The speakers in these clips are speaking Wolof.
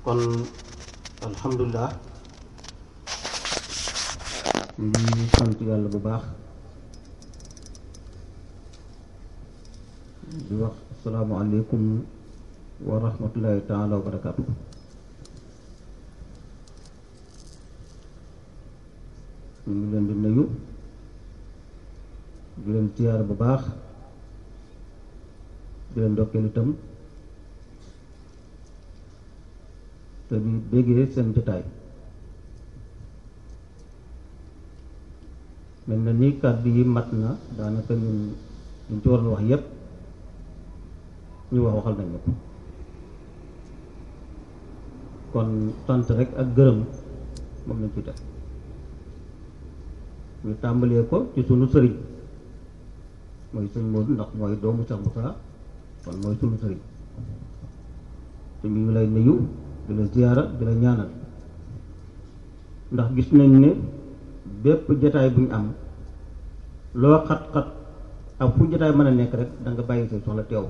kon alhamdulilah ñu ngi sant yàlla bu baax di wax asalaamaaleykum wa rahmatullahi taala wa barakaatu ñu ngi leen di nuyu di leen ziyaar bu baax di leen ndokkeel itam te di béggee seen jotaay mel na ni kàddu yi mat na daanaka ñun ñu ci waroon wax yépp ñu wax waxal nañ ko kon sant rek ak gërëm moom lañ ci def ñu tàmbalee ko ci sunu sëriñ mooy sëñ Moodu ndax mooy doomu Cheikh Moussa kon mooy sunu sëriñ te ñu ngi lay nuyu di la ziyaara di la ñaanal ndax gis nañ ne bépp jataay bu ñu am loo xat-xat ak fu jataay mën a nekk rek da nga bàyyi say soxla teew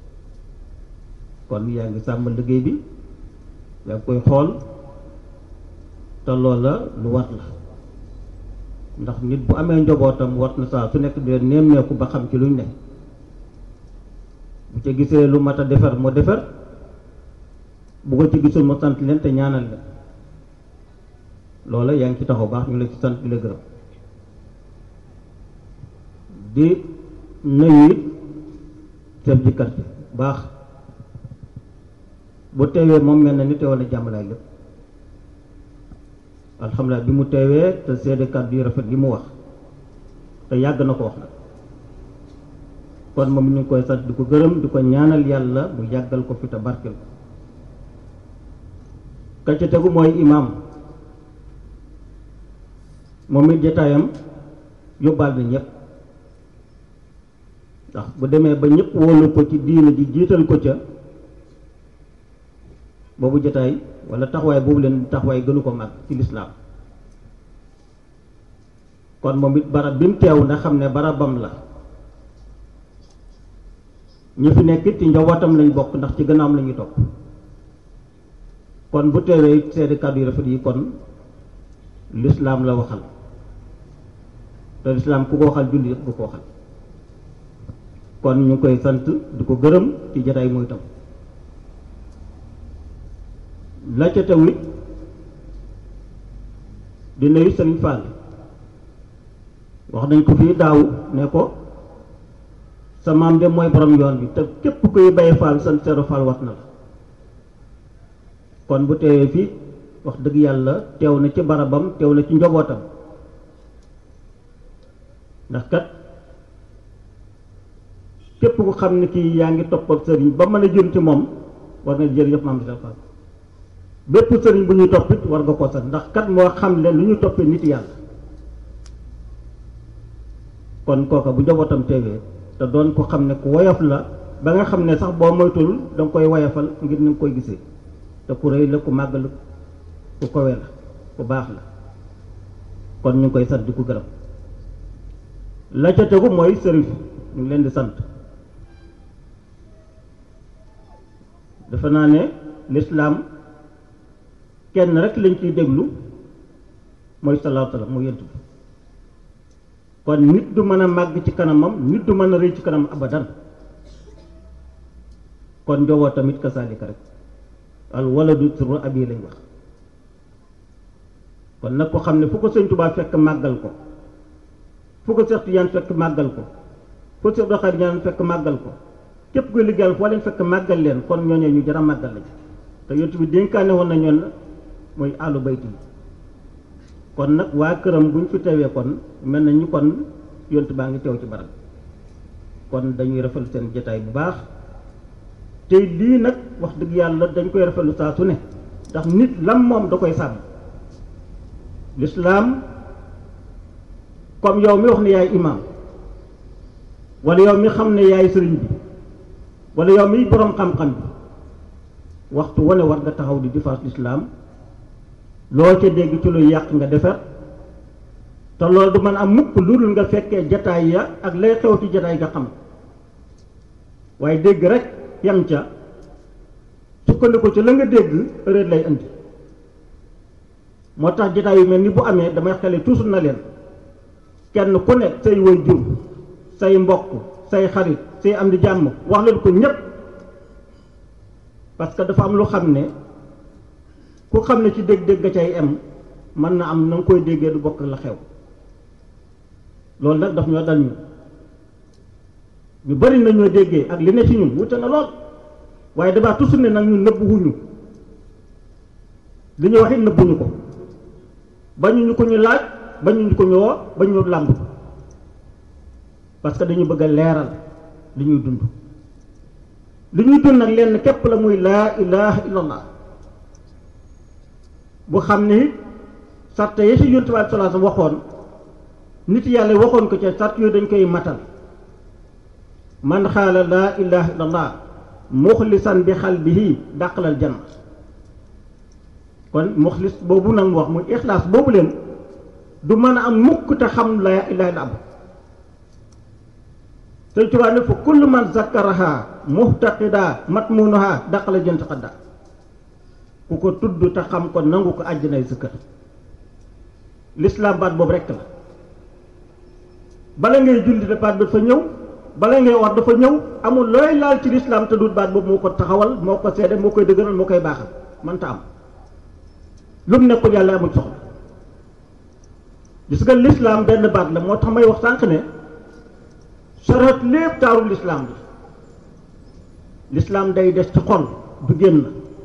kon yaa ngi sàmm liggéey bi yaa ngi koy xool te loola lu wat la ndax nit bu amee njobootam wat na saa su nekk di leen nemmeeku ba xam ci luñ ne bu ca gisee lu mat a defar moo defar bu ko ci gisul mu sant leen te ñaanal leen loola yaa ngi ci taxaw baax ñu la ci sant di la gërëm di nuyu it chef de quartier baax bu teewee moom mel na ni teewal na jàmmalaay lépp alhamdulilah bi mu teewee te seede kàddu yu rafet li mu wax te yàgg na ko wax nag kon moom ñu ngi koy sant di ko gërëm di ko ñaanal yàlla mu yàggal ko fi te barkel ko ka ca tegu mooy imaam moom it jataayam yóbbaal na ñëpp ndax bu demee ba ñëpp wóolu ko ci diina ji jiital ko ca boobu jataay wala taxawaay boobu leen taxawaay gënu ko mag ci lislaam kon moom it barab bi mu teew na xam ne barabam la ñi fi nekk ci njabootam lañ bokk ndax ci gannaawam la ñuy topp kon bu teewee seede kàddu yu rafet yi kon lislaam la waxal te lislaam ku ko waxal julli yëpp bu ko waxal kon ñu ngi koy sant di ko gërëm ci jataay mooy tam la ca tamit di nuyu Sëriñ Fall wax nañ ko fii daaw ne ko sa maam de mooy borom yoon bi te képp kuy bay Fall sant Seero Fall wat na la kon bu teewee fii wax dëgg yàlla teew na ci barabam teew na ci njobootam ndax kat képp ku xam ne kii yaa ngi toppal sëriñ ba mën a jëm ci moom war nga jërëjëf maam Seero Fall bépp sëriñ bu ñuy toppit war nga ko sax ndax kat moo xam leen lu ñu toppee nit yàlla kon kooka bu njabootam teewee te doon ko xam ne ku woyof la ba nga xam ne sax boo moytul danga koy woyofal ngir ni nga koy gisee te ku rëy la ku màgg la ku kowe la ku baax la kon ñu ngi koy sant di ko gërëm la ca tegu mooy sërif ñu ngi leen di sant dafa naa ne lislaam kenn rek lañ ciy déglu mooy sallallahu alayhi wa sallam mooy yent bi kon nit du mën a màgg ci kanamam nit du mën a rëy ci kanam abadan kon njowoo tamit kasaalika rek al waladu sirru abi lañ wax kon nag ko xam ne fu ko sëñ Tuubaa fekk màggal ko fu ko Seex Tijaan fekk màggal ko fu Seex Abdul Xaadir ñaan fekk màggal ko képp kuy liggéeyal foo leen fekk màggal leen kon ñooñee ñu jar a màggal lañ te yont bi dénkaane woon na ñoon mooy àllu bayti kon nag waa këram buñ fi teewee kon mel na ñu kon yont baa ngi teew ci barab kon dañuy rafetlu seen jotaay bu baax te lii nag wax dëgg yàlla dañ koy rafetlu saa su ne ndax nit lam moom da koy sàmm lislaam comme yow mi wax ne yaay imaam wala yow mi xam ne yaay sëriñ bi wala yow mi boroom xam-xam bi waxtu wane war nga taxaw di défense lislaam loo ca dégg ci lu yàq nga defar te loolu du mën am mukk lu dul nga fekkee jataay ya ak lay xew ci jataay nga xam waaye dégg rek yam ca sukkandiku ci la nga dégg réer lay indi moo tax jotaay yu mel ni bu amee damay xele toujours na leen kenn ku ne say way jur say mbokk say xarit say am di jàmm wax leen ko ñépp parce que dafa am lu xam ne ku xam ne ci dégg-dégg ga cay am mën na am na nga koy déggee du bokk la xew loolu nag daf ñoo dal ñu ñu bari na ñoo déggee ak li ne ci ñun wute na lool waaye damaa toujours ne nag ñun nëbb wuñu li ñu wax it nëbbuñu ko bañu ñu ko ñu laaj bañu ñu ko ñu woo bañu ñu làmb parce que dañu bëgg a leeral li ñuy dund li ñuy dund nag lenn képp la muy laa ilaha illallah bu xam ne sart yi ci yonent bi sallallahu alayhi wasallam waxoon nit yàlla waxoon ko ca sart yooyu dañ koy matal man xaala laa ilaha illallah muxlisan bi xalbihi dàqalal janna kon muxlis boobu nag mu wax muy ixlaas boobu leen du mën a am mukk te xam laa ilaha illa Sëñ Tuubaa ne fa kullu man zakkaraha muhtaqida matmunuha dàqalal jant xadda ku ko tudd te xam ko nangu ko àjjanay sa kër lislaam baat boobu rekk la bala ngay julli de baat bi dafa ñëw bala ngay war dafa ñëw amul looy laal ci lislaam te dut baat boobu moo ko taxawal moo ko seede moo koy dëgëral moo koy baaxal mënta am lu mu nekkul yàlla amul soxla gis nga lislaam benn baat la moo tax may wax sànq ne sarat lépp taaru lislaam bi lislaam day des ci xol du génn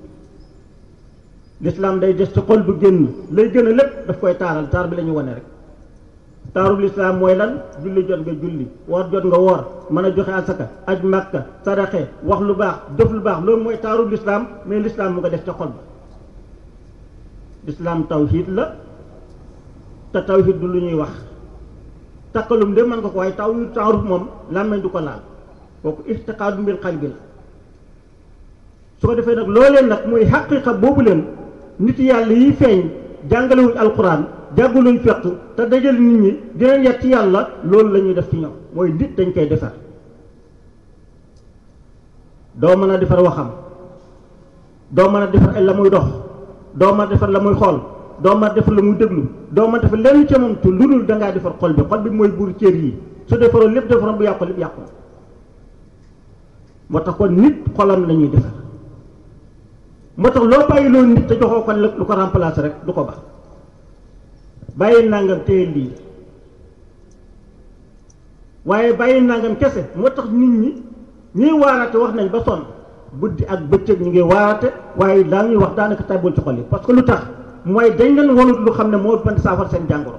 lislaam day des ci xol du génn lay gën a lépp daf koy taaral taar bi la ñu wane rek taaru lislaam mooy lan julli jot nga julli woor jot nga woor mën a joxe asaka aj màkka saraxe wax lu baax def lu baax loolu mooy taaru lislaam mais lislaam mu nga def ca xol ba lislaam tawhid la te tawhid du lu ñuy wax takkalum de mën nga ko waaye tawhid taaruf moom làmmeñ du ko laal kooku ixtiqaadu bil qalbi la su ko defee nag looleen nag muy xaqiqa boobu leen nit yàlla yi feeñ jàngalewuñ alquran jàngaluñ fekk te dajal nit ñi dinañ yet ci yàlla loolu la ñuy def ci ñoom mooy nit dañ koy defar doo mën a defar waxam doo mën a defar ay la muy dox doo mën a defar la muy xool doo mën a defar la muy déglu doo mën a defar lenn ca moom te lu dul da ngaa defar xol bi xol bi mooy buur cër yi su defaroo lépp defaroon bu yàqu lépp yàqu moo tax kon nit xolam la ñuy defar moo tax loo bàyyi loolu nit te joxoo ko lu ko remplacer rek du ko baax bàyyi nangam téye lii waaye bàyyi nangam kese moo tax nit ñi ñuy waarate wax nañ ba sonn guddi ak bëccëg ñu ngi waarate waaye daa ñuy wax daanaka tàbbul ci xol yi parce que lu tax mooy dañ leen wanut lu xam ne moo mën saafara seen jàngoro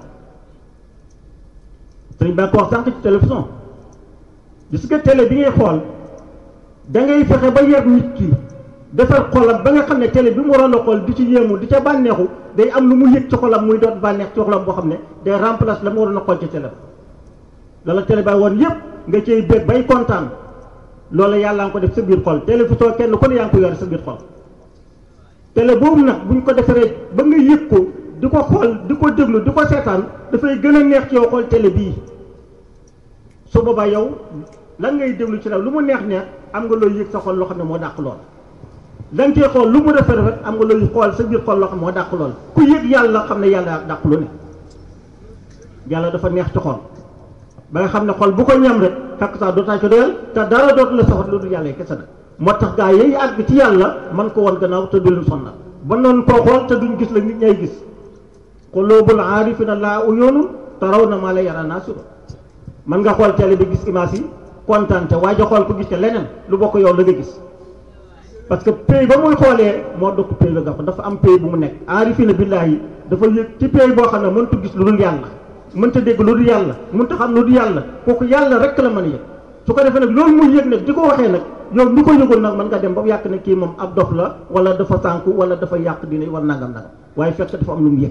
sëriñ baa ko wax sànq ci télévision gis nga télé bi ngay xool da ngay fexe ba yar nit ki defar xolam ba nga xam ne télé bi mu waroon a xool di ci yéemu di ca bànneexu day am lu mu yëg ci xolam muy doon bànneex ci xolam boo xam ne day remplace la mu waroon a xool ci télé ba lala télé ba woon yëpp nga cay bég bay kontaan loolu yàlla nga ko def sa biir xol télévision kenn ku ne yaa ngi ko yore sa biir xol télé boobu nag buñ ko defaree ba nga yëg ko di ko xool di ko déglu di ko seetaan dafay gën a neex ci yow xool télé bii su boobaa yow lan ngay déglu ci la lu mu neex neex am nga looy yëg sa xol loo xam ne moo dàq lool da nga cee xool lu mu rafet rafet am nga looy xool sa biir xol loo xam ne moo dàq lool ku yëg yàlla xam ne yàlla dàq lu ne yàlla dafa neex ci xol ba nga xam ne xol bu ko ñam rek fekk sax dootaa ci doyal te dara dootu la soxat lu dul yàlla yi kese nag moo tax gaa yi àgg ci yàlla man ko woon gannaaw te du leen sonnal ba noonu koo xool te duñ gis la nit ñay gis quluubul aarifina laa uyuunun tarawna maa la yara naasiru man nga xool télé bi gis image yi kontaan te waaye xool ko gis ca leneen lu bokk yow la nga gis parce que pays ba muy xoolee moo dokk pays ba nga dafa am pays bu mu nekk aarifina billaahi dafa yëg ci pays boo xam ne mënta gis lu dul yàlla mënta dégg lu dul yàlla mënta xam lu dul yàlla kooku yàlla rek la mën a yëg su ko defee nag loolu muy yëg nag di ko waxee nag yow mi ko yëgul nag mën nga dem ba yàq ne kii moom ab dof la wala dafa sànku wala dafa yàq dina wala nangam nangam waaye fekk dafa am lu mu yëg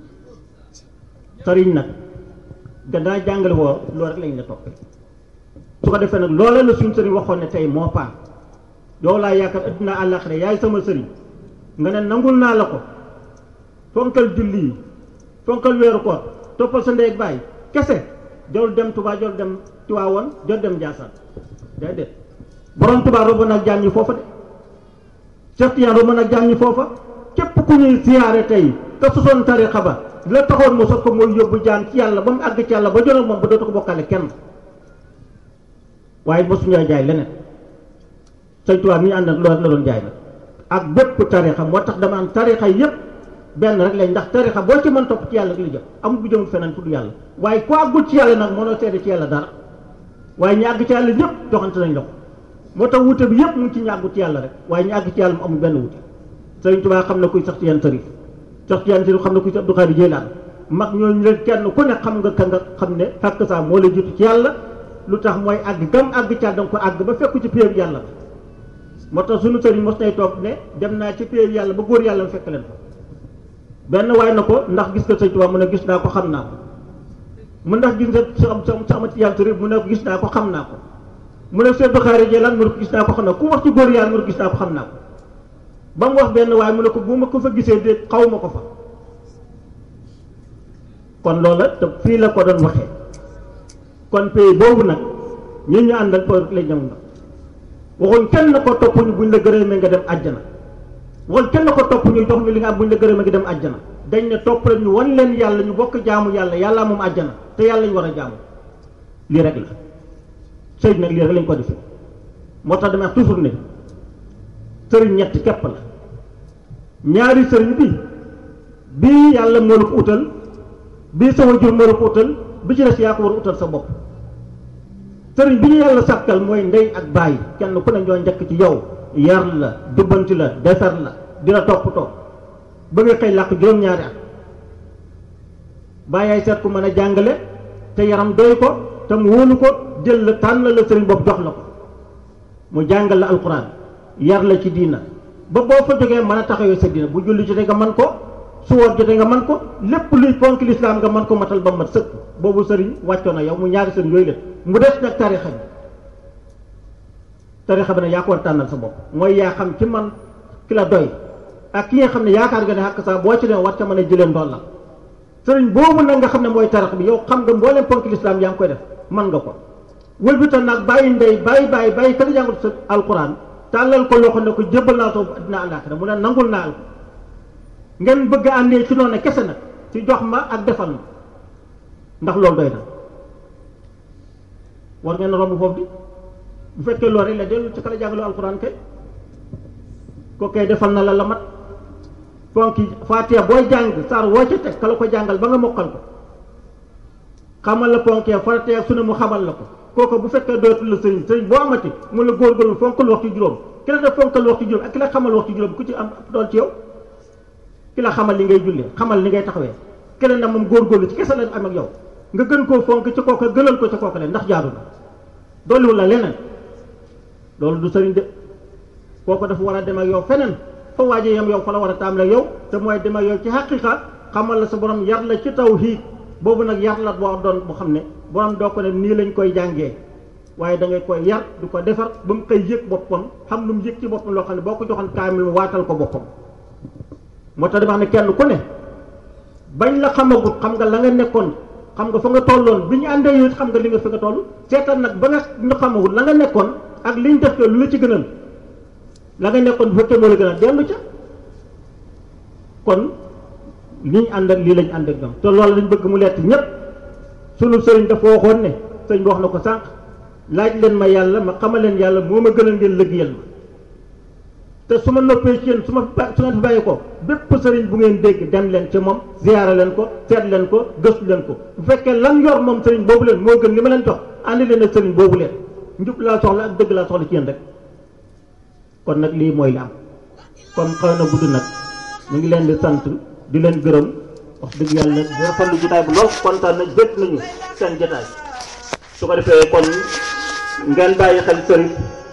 sëriñ nag gannaaw jàngale woo loolu rek lañ la toppee su ko defee nag loola la suñ sëriñ waxoon ne tey moo paan yow laa yaakaar addina àllaaxira yaay sama sëriñ nga ne nangul naa la ko fonkal julli yi fonkal weeru koor toppal sa ndey ak baay kese jol dem Tuubaa jol dem Tiwaawoon jol dem Njaasaan déedéet borom Tuubaa robo nag jaam ñi foofa de Cheikh Tidiane ba mën a jàng foofa képp ku ñuy siyaare tey te sosoon tarixa ba la taxoon mu sos ko mooy yóbbu jaan ci yàlla ba mu àgg ci yàlla ba jonoog moom ba dootu ko bokkale kenn waaye mosuñoo jaay leneen sëñ Tuubaa mi ñu ànd ak loolu la doon jaay nag ak bépp tarixa moo tax dama am tarixa yépp benn rek lañ ndax tarixa boo ci mën topp ci yàlla gi la jëm amul bu jëmul feneen fu du yàlla waaye ku àggul ci yàlla nag mënoo seede ci yàlla dara waaye ñu àgg ci yàlla ñëpp joxante nañ loxo moo tax wute bi yëpp mu ngi ci ñu àggu ci yàlla rek waaye ñu àgg ci yàlla mu amul benn wute sëñ Tuubaa xam na kuy sax ci yan tarif sax ci yan tarif xam na kuy sax Abdou Khadre Jeylaan mag ñooñu leen kenn ku ne xam nga ka nga xam ne fàkk saa moo la jiitu ci yàlla lu tax mooy àgg gam àgg ci yàlla danga ko àgg ba fekku ci péew yàlla moo tax suñu sëriñ mos nay toog ne dem naa ci péew yàlla ba góor yàlla mu fekk leen fa benn waay na ko ndax gis nga sëñ Tuubaa mu ne gis naa ko xam naa ko mu ndax gis nga sa sa amati yàlla tarif mu ne ko gis naa ko xam naa ko mu ne Seydou Khare Jeylaan mu ne ko gis naa ko xam naa ku wax ci góor yàlla mu ne ko gis naa ko xam naa ko ba mu wax benn waaye mu ne ko bu ma ko fa gisee de xaw ma ko fa kon loola te fii la ko doon waxee kon pays boobu nag ñun ñu àndal ko lay ñëw nga waxuñ kenn na ko topp ñu buñ la gërëmee nga dem àjjana waxuñ kenn na ko topp ñu jox ñu li nga am buñ la gërëmee nga dem àjjana dañ ne topp rek ñu wan leen yàlla ñu bokk jaamu yàlla yàlla moom àjjana te yàlla ñu war a jaamu lii rek la sëy nag lii rek lañ ko defee moo tax damay wax toujours ne sëriñ ñett képp la ñaari sëriñ bi bii yàlla moo la ko utal bii sa wajur moo la ko utal bi ci des yaa ko war a utal sa bopp sëriñ bi ñu yàlla sàkkal mooy ndey ak bàyyi kenn ku ne ñoo njëkk ci yow yar la jubbanti la defar la dina toppatoo ba nga xëy làkk juróom-ñaari at bàyyaay seet ku mën a jàngale te yaram doy ko te mu wóolu ko jël la tànn la sëriñ bopp jox la ko mu jàngal la alxuraan yar la ci diina ba boo fa jógee mën a taxawee sa diina bu julli jotee nga man ko su woor jotee nga man ko lépp luy ponk lislaam nga man ko matal ba mat sëkk boobu sëriñ wàccoon na yow mu ñaari sëriñ yooyu la mu des nag tarixa bi tarixa bi nag yaa ko war a tànnal sa bopp mooy yaa xam ci man ki la doy ak ki nga xam ne yaakaar nga ne xàq saa boo ci ne war ca mën a jëlee ndool la sëriñ boobu nag nga xam ne mooy tarix bi yow xam nga mbooleem ponk lislaam yaa ngi koy def man nga ko wëlbita nag bàyyi ndey bàyyi bàyyi bàyyi ka jàngut sa alquran tàllal ko loxo ne ko jébbal naa soo addina àllaaxira mu ne nangul naa ko ngeen bëgg a àndee ci noonu kese nag ci jox ma ak defal ma ndax loolu doy na war ngeen romb foofu di bu fekkee loolu rek la dellu ci kala jàngaloo alquran kay ko kay defal na la la mat ponki faatiya booy jàng saar woo ca teg kala ko jàngal ba nga mokkal ko xamal la ponkee faratee su ne mu xamal la ko kooku bu fekkee dootul la sëriñ sëriñ boo amati mu la góorgóorlu fonkal waxtu juróom ki la def fonkal waxtu juróom ak ki la xamal waxtu juróom ku ci am dool ci yow ki la xamal li ngay jullee xamal li ngay taxawee keneen na moom góorgóorlu ci kese la am ak yow nga gën koo fonk ci kooka gënal ko ci kooka leen ndax jaadu na dolliwul la leneen loolu du sëriñ de kooku dafa war a dem ak yow feneen fa waaje yam yow fa la war a taam la yow te mooy dem ak yow ci xaqiqa xamal la sa borom yar la ci tawhiid boobu nag yar la boo doon boo xam ne borom doo ko ne nii lañ koy jàngee waaye da ngay koy yar du ko defar ba mu koy yëg boppam xam lu mu yëg ci boppam loo xam ne boo ko joxoon kaamil mu waatal ko boppam moo tax dama xam ne kenn ku ne bañ la xamagut xam nga la nga nekkoon xam nga fa nga tolloon bi ñu àndee yow xam nga li nga fi nga toll seetal nag ba nga ñu xamagut la nga nekkoon ak liñ def lu la ci gënal la nga nekkoon bu fekkee moo la gënal dellu ca kon li ñu ànd ak lii lañ ànd ak ñoom te loolu lañ bëgg mu leet ñépp sunu sëriñ dafa waxoon ne sëriñ bi wax na ko sànq laaj leen ma yàlla ma xamal leen yàlla moo ma gënal ngeen liggéeyal ma te su ma noppee ci yéen su ma su ngeen fi bàyyi ko bépp sëriñ bu ngeen dégg dem leen ci moom ziyaara leen ko seet leen ko gëstu leen ko bu fekkee lan yor moom sëriñ boobu leen moo gën li ma leen jox àndi leen ak sëriñ boobu leen njub laa soxla ak dëgg laa soxla ci yéen rek kon nag lii mooy li am comme xaw na gudd nag ñu ngi leen di sant di leen gërëm wax dëgg yàlla di rafetlu jotaay bu lool kontaan nañ bét nañu seen jotaay su ko defee kon ngeen bàyyi xel sëriñ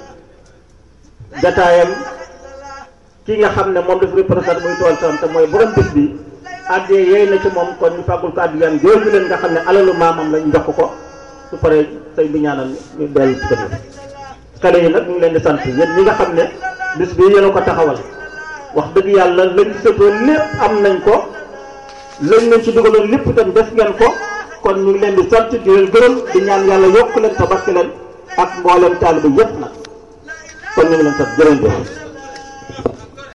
jotaayam ki nga xam ne moom dafa représenté muy tool sam te mooy borom bés bi addee yeey na ci moom kon ñu fàggul ko addiyam jooju leen nga xam ne alalu maamam la ñu jox ko su paree sëñ bi ñaanal ñu dellu ci kër xale yi nag ñu ngi leen di sant yéen ñi nga xam ne bis bi yéen a ko taxawal wax dëgg yàlla lañ ci sëtoon lépp am nañ ko lañ leen ci dugaloon lépp itam def ngeen ko kon ñu ngi leen di sant di leen gërëm di ñaan yàlla yokk leen tabaski leen ak mboolem taaliba yépp nag kon ñu ngi leen sant jërëjëf